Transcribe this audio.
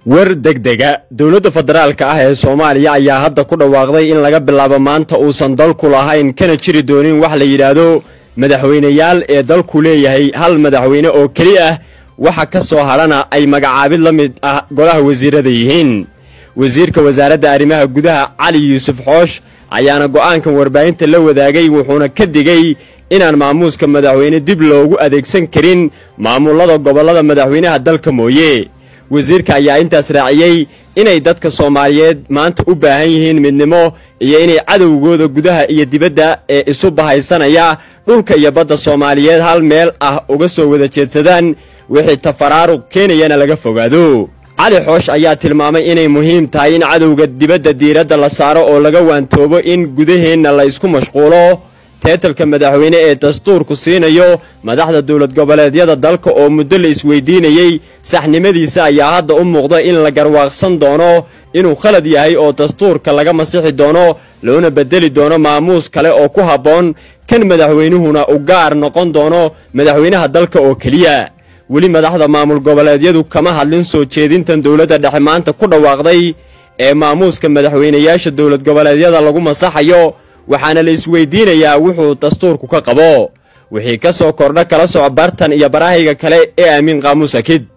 war degdega dowladda federaalka ah ee soomaaliya ayaa hadda ku dhawaaqday in laga bilaabo maanta uusan dalku lahayn kana jiri doonin wax la yidhaahdo madaxweyneyaal ee dalku leeyahay hal madaxweyne oo keli ah waxa ka soo hadhana ay magacaabid la mid ah golaha wasiirada yihiin wasiirka wasaaradda arrimaha gudaha cali yuusuf xoosh ayaana go'aankan warbaahinta la wadaagay wuxuuna ka digay inaan maamuuska madaxweyne dib loogu adeegsan karin maamullada gobollada madaxweynaha dalka mooye wasiirka ayaa intaas raaciyey inay dadka soomaaliyeed maanta u baahan yihiin midnimo iyo inay cadowgooda gudaha iyo dibadda ee isu bahaysanaya dhulka iyo badda soomaaliyeed hal meel ah uga soo wada jeedsadaan wixii tafaraaruq keenayana laga fogaado cali xoosh ayaa tilmaamay inay muhiim tahay in cadowga dibadda diiradda la saaro oo laga waantoobo in gudaheenna la ysku mashquulo teetalka madaxweyne ee dastuurku siinayo madaxda dowlad goboleedyada dalka oo muddo la isweydiinayey saxnimadiisa ayaa hadda u muuqda in la garwaaqsan doono inuu khalad yahay oo dastuurka laga masixi doono loona beddeli doono maamuus kale oo ku habboon kan madaxweynuhuna u gaar noqon doono madaxweynaha dalka oo keliya weli madaxda maamul goboleedyadu kama hadlin soo jeedintan dowladda dhexe maanta ku dhawaaqday ee maamuuska madaxweynayaasha dowlad goboleedyada lagu masaxayo waxaana la isweydiinayaa wuxuu dastuurku ka qabo wixii ka soo kordha kala soco bartan iyo barahayga kale ee aamin qaamuus akid